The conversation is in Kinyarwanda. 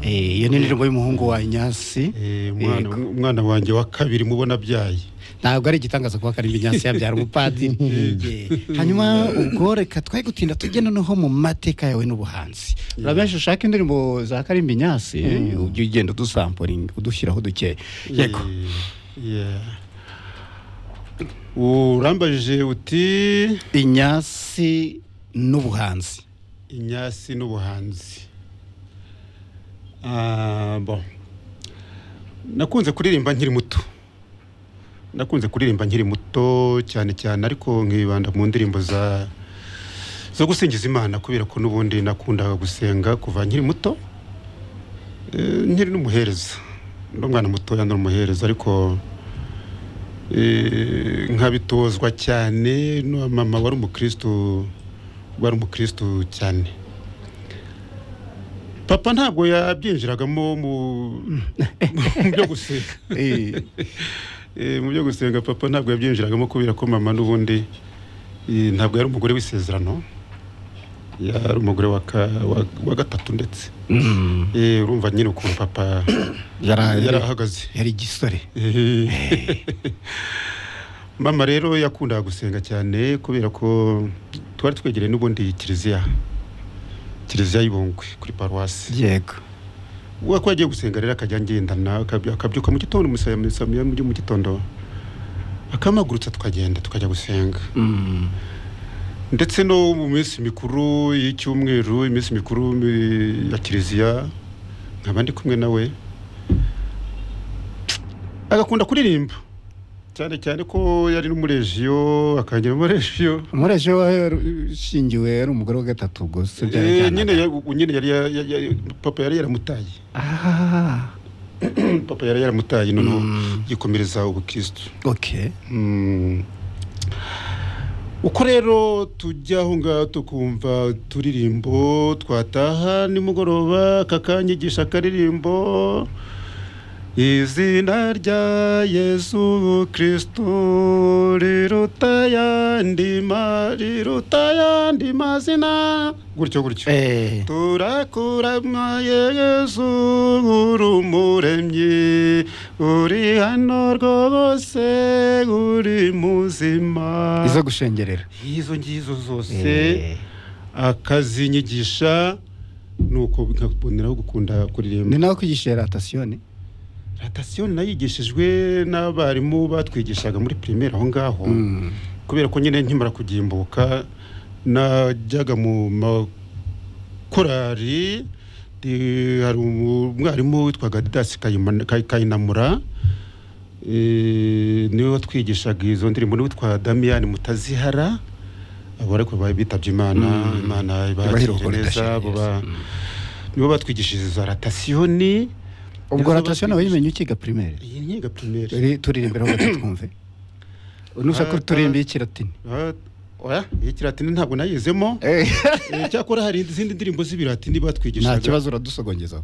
Eh, iyo ni indirimbo y'umuhungu wa Inyasi Eh, umwana- umwana wanjye wa kabiri mubona abyaye ntabwo ari igitangaza kuba karimba Inyasi yabyara umupadiri Eh, hanyuma ubwo reka twari gutinda tujye noneho mu mateka yawe n'ubuhanzi hari benshi ushaka indirimbo za karimba Inyasi ujye ugenda udusamporinga udushyiraho duke yego Yeah. urambajije uti Inyasi n'ubuhanzi inyasi n'ubuhanzi Ah, bon. nakunze kuririmba nkiri muto nakunze kuririmba nkiri muto cyane cyane ariko nkibanda mu ndirimbo za zo gusingiza imana kubera ko n'ubundi nakundaga gusenga kuva nkiri muto Eh, nkiri n'umuhereza ndi umwana mutoya ndi umuhereza ariko eh, nkabitozwa cyane na mama wari umukristo wari umukristo cyane papa ntabwo yabyinjiragamo mu mu byo gusenga Eh, Eh, mu byo gusenga papa ntabwo yabyinjiragamo kubera ko mama n'ubundi eh, ntabwo yari umugore w'isezerano yari umugore wa ka- wa- wa gatatu ndetse mm, Eh, urumva nyine ukuntu papa yara- yari ahagaze yari igisore Eh. mama rero yakundaga gusenga cyane kubera ko twari twegereye n'ubundi kiliziya kiliziya y'ibungwe kuri paruwasi yego uwo ko yagiye gusenga rero akajya agendana akaby- akabyuka mu gitondo umusaya ya mu gitondo akampagurutsa tukagenda tukajya gusenga Mm, ndetse no mu minsi mikuru y'icyumweru iminsi mikuru mi- ya kiliziya nkaba ndi kumwe nawe agakunda kuririmba cyane cyane ko yari n'umurejiyo akangira umurejiyo umureje we ushingiwe yari umugore wa gatatu ubwo se Eh, byarajyanaga nyine ya- u- nyine yari ya- ya- ya- papa yari yaramutaye Ah, papa yari yaramutaye noneho Mm. yikomereza ubukristo okay Mm. uko rero tujya aho ngaho tukumva uturirimbo twataha nimugoroba kakanyigisha akaririmbo izina rya yesu kristo riruta ayandi ma- riruta ayandi mazina gutyo gutyo eh turakurama yesu uri umuremyi uri hano rwose uri muzima izo gushengerera izo ngizo zose Eh, akazinyigisha nuko nkaboneraho ni gukunda kuririmba nawe kwigisha ratasiyo ratasiyo nayigishijwe n'abarimu batwigishaga muri pirimeri aho ngaho kubera ko nyine nkimara kugimbuka najyaga mu makorari ndi- hari umwarimu witwaga didasi Kayima- Kay- kayinamura eh, niwe watwigishaga izo ndirimbo niwe witwa damiyani mutazihara abo ariko ba- bitabye imana Mm. imana ibakire Ibahirukure idashira neza abo neza. ba- nibo batwigishije za ratasiyoni ubwo Nizo ratasiyo nawe batwigisha- yimenye ukiga pirimeri iyi nkiga pirimeri Turi- turirimbe aho gato twumve nushaka ko turirimba y'ikiratini Ah, oya iyi kiratini ntabwo nayizemo Eh, Eh, cyakora hari izindi ndirimbo z'ibiratini nta batwigishaga kibazo uradusogongeza